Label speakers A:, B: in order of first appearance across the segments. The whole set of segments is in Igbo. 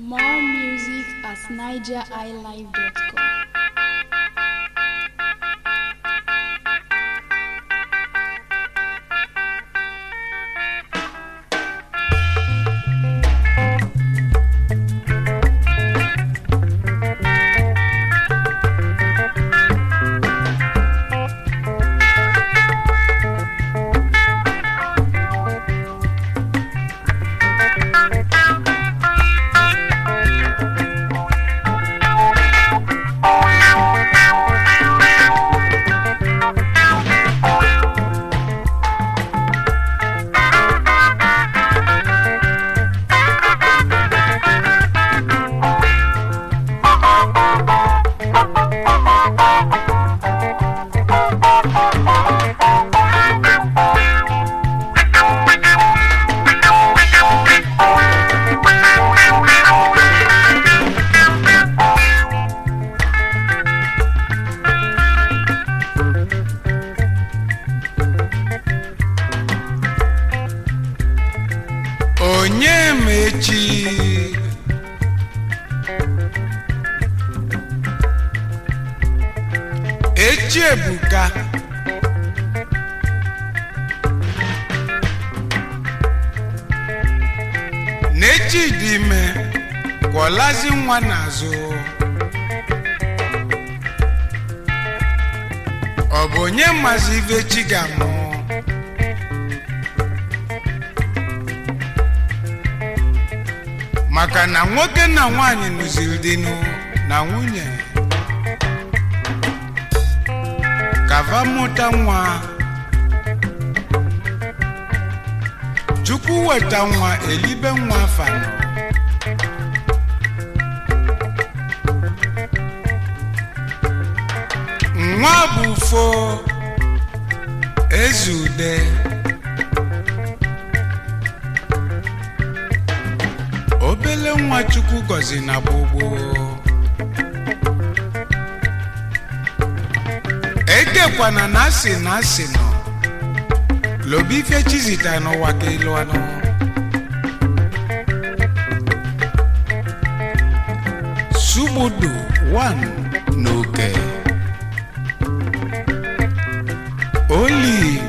A: More music at nigeriilive.com.
B: onye mechi echi ebuka n'echi dị ime kwọlazi nwa n'azụ ọ bụ onye mazi ife chi ga-amụ maka na nwoke na nwanyị nụziri dịnụ na nwunye kava mụta nwa chukwu weta nwa elibe nwa fanọ nwa bụ fo ezude obele nwa chukwu gọzi na gbogbo ekekwana na asị na asị nọ lobe ife chizita n'ụwa ka elu anụ sugbudu 1 n'oke olive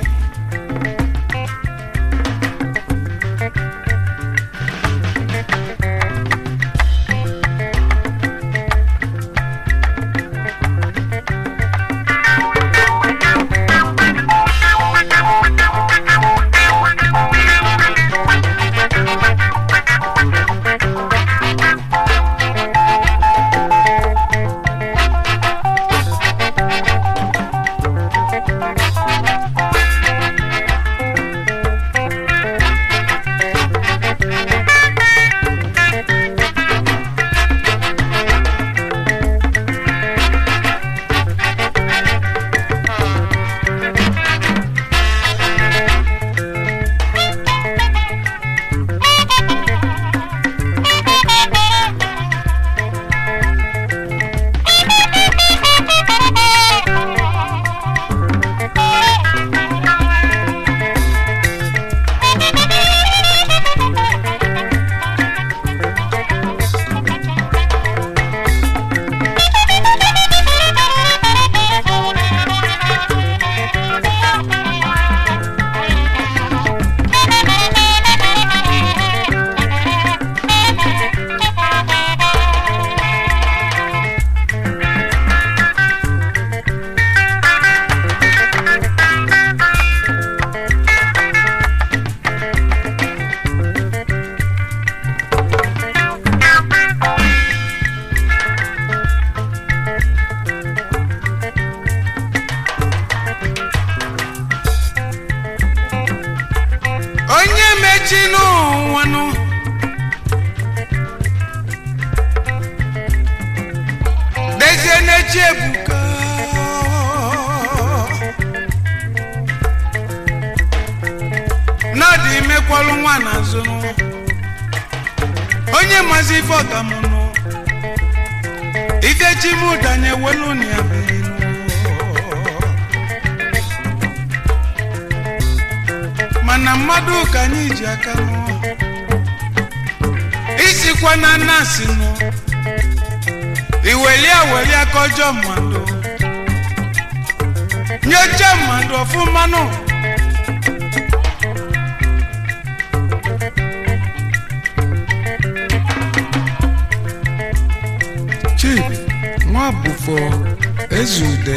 B: onye mechi n'ụwanụ dezie n'echi ebuka n'ọdị imekwalụ nwa n'azụ onye mazi ife ọgamụnụ ife chimụdanye welu na ya birinu mana mmadụ ka anyị ji aka nụ isi isikwa na nasi nụ iwelia welia kọjọ mmadụ nyocha mmadụ ọfụma nụ chip nwa bụfo ezude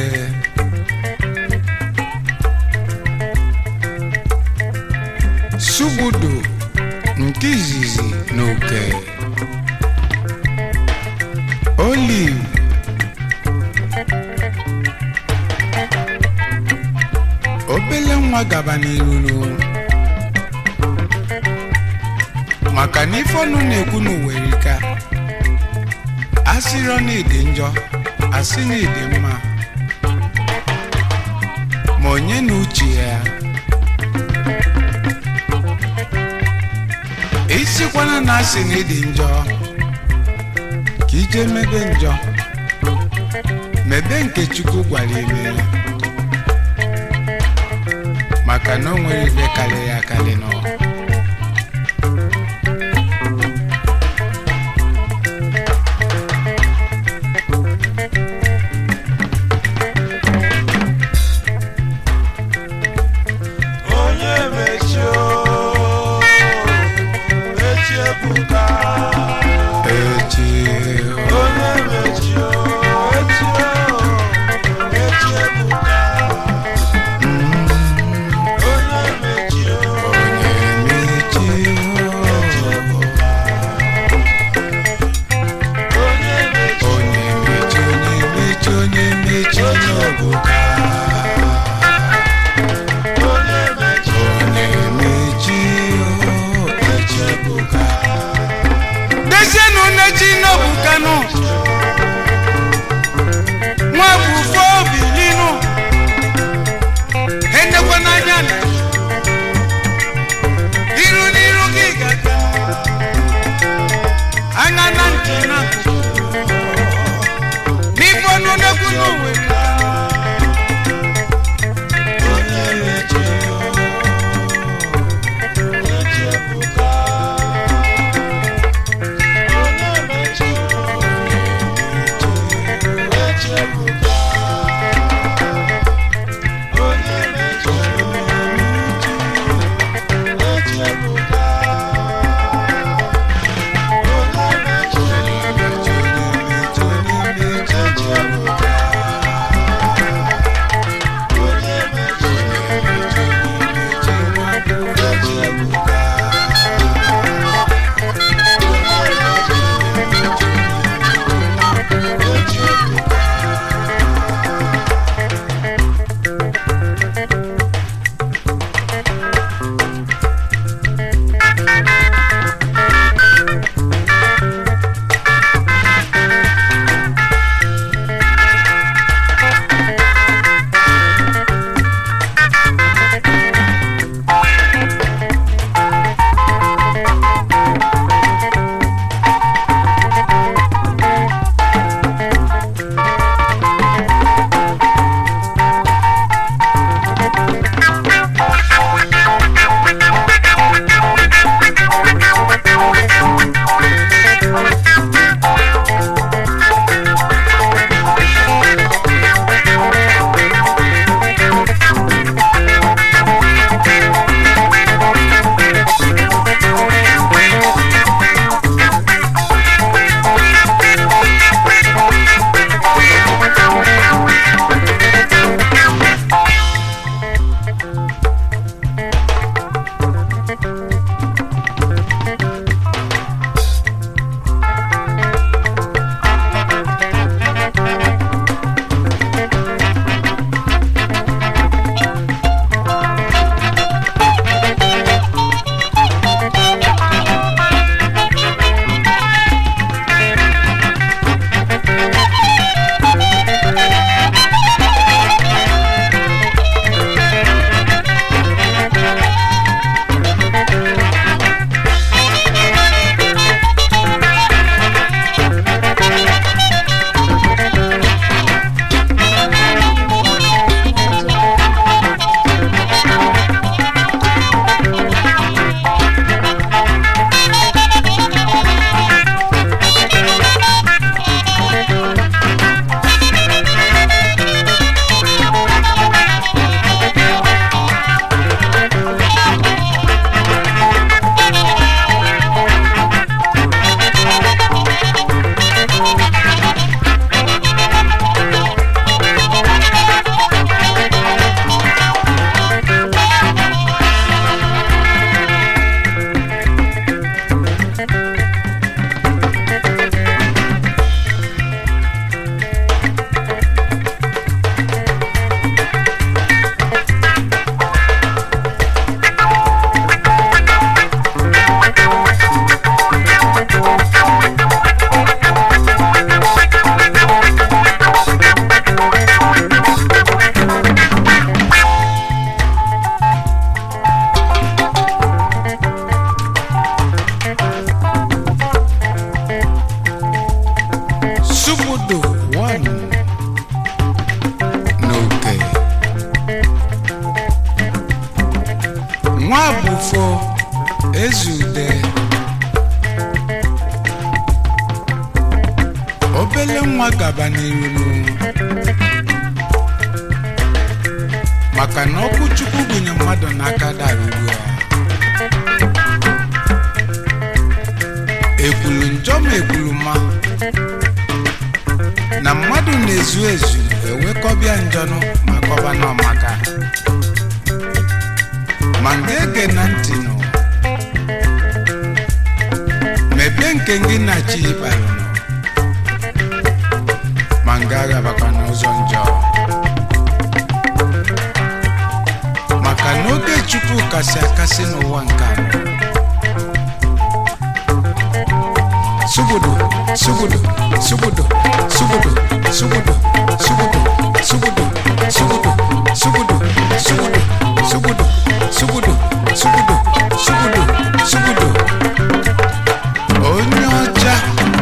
B: sugbudu nke izizi n'oke olive obele nwa gaba n'iruru maka na ife ọnụ na-ekwu n'uwerika asịrọ na ịdị njọ asị na ịdị mma ma onye na uche ya isikwana na asị na ịdị njọ ka ije mebe njọ mebe nke chukwu gwara ime ya maka na o nwere ibe karịrị akarị n'ụwa
A: onye mechio echi ebuka
B: echi
A: onye mechio echi echi ebuka onye mechio
B: onye mechi
A: echi ebuka onye mechio
B: onye mechi onye mechi onye mechi onye ọbụka
A: onye mechio
B: onye mechi
A: echi ebuka
B: dezienụ nnechi n'ọbụka nwa bụfo ezude obele nwa gaba n'iru maka na ọkụ chukwu gụnye mmadụ n'aka daruru ya ekwulu njọ ma ekwulu ma na mmadụ na-ezu ezu ewekọbịa njọnụ ma kọba n'ọmaka ma nga ege na ntị nụ mebe nke gị na chi ịbalụ nụ ma nga agabakwa n'ụzọ njọ maka na oge chukwu kasị akasị n'ụwa nke anọ sugudu sugudu sugudu sugudu sugudu sugudu sugudu sugudu sugudu sugudu sugudu sugudu sugudu sugudu sugudu onye ọcha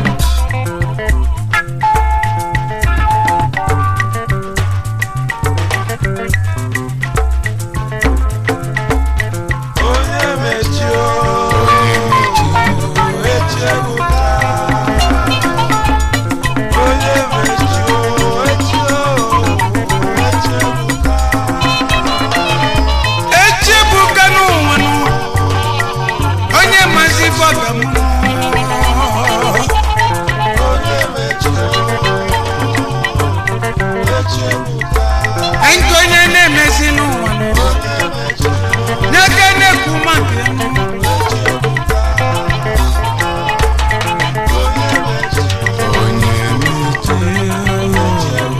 A: onye mechi o
B: onye mechi
A: echi ebuka onye mechi o echi o echi ebuka
B: echebuka n'ụwa nụ onye mazi fọga m
A: onye mechi o echi ebuka
B: nke onye na-emezi n'ụwa nụ
A: onye mechi o
B: n'aka na-ekwu maka ya nụ.
A: onye mechi o
B: onye mechi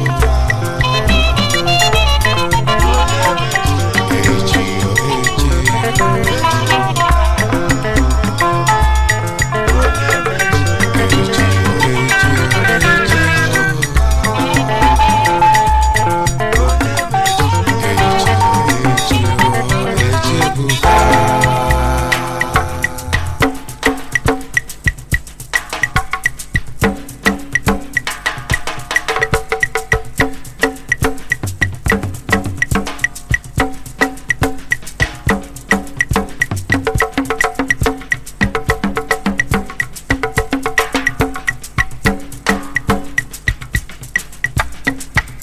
B: echi echi echi echi echi echi ebuka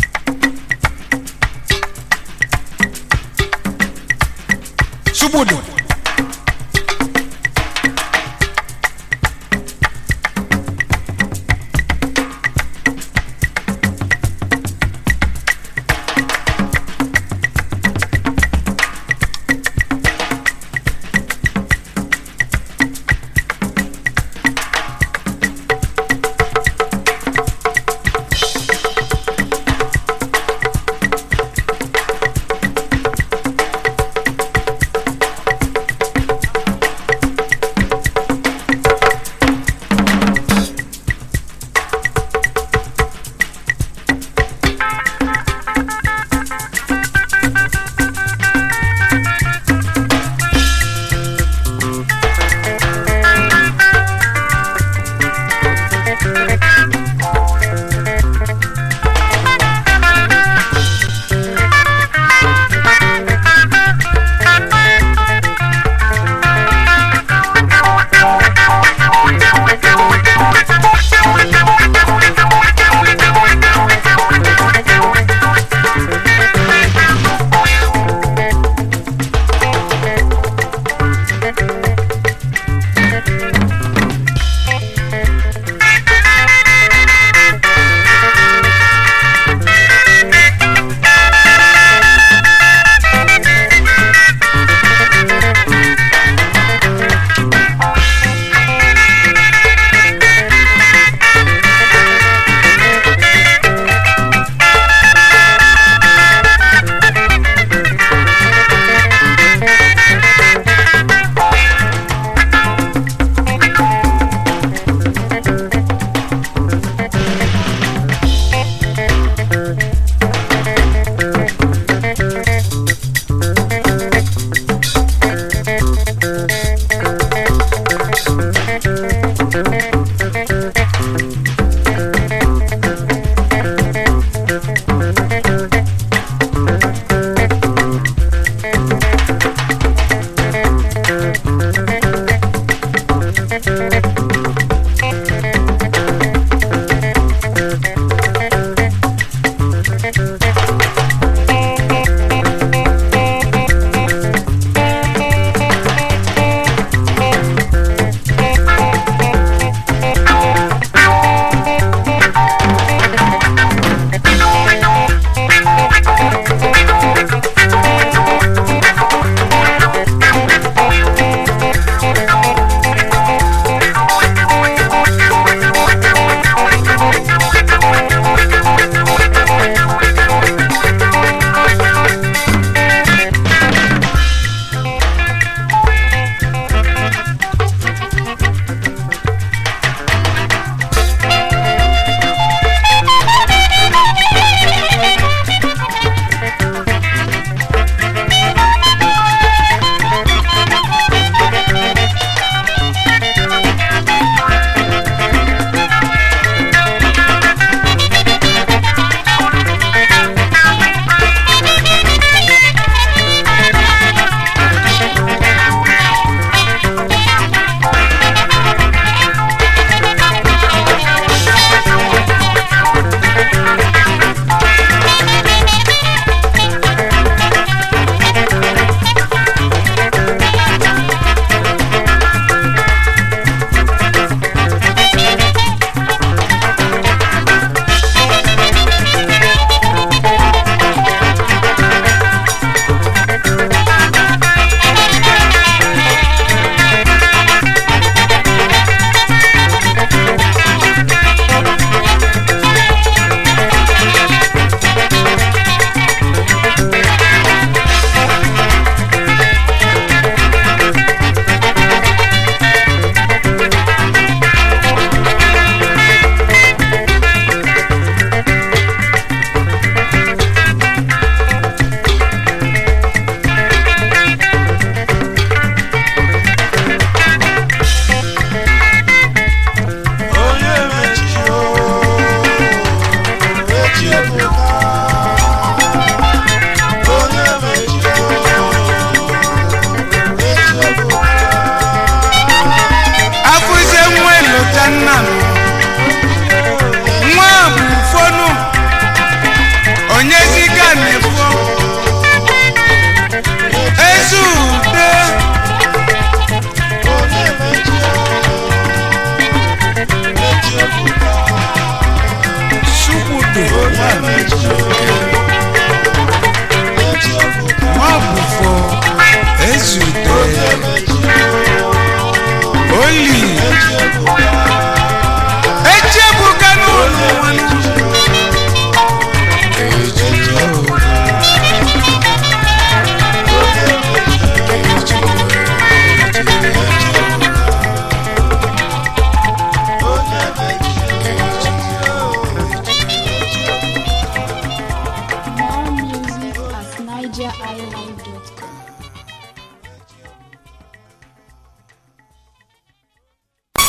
B: Subudu.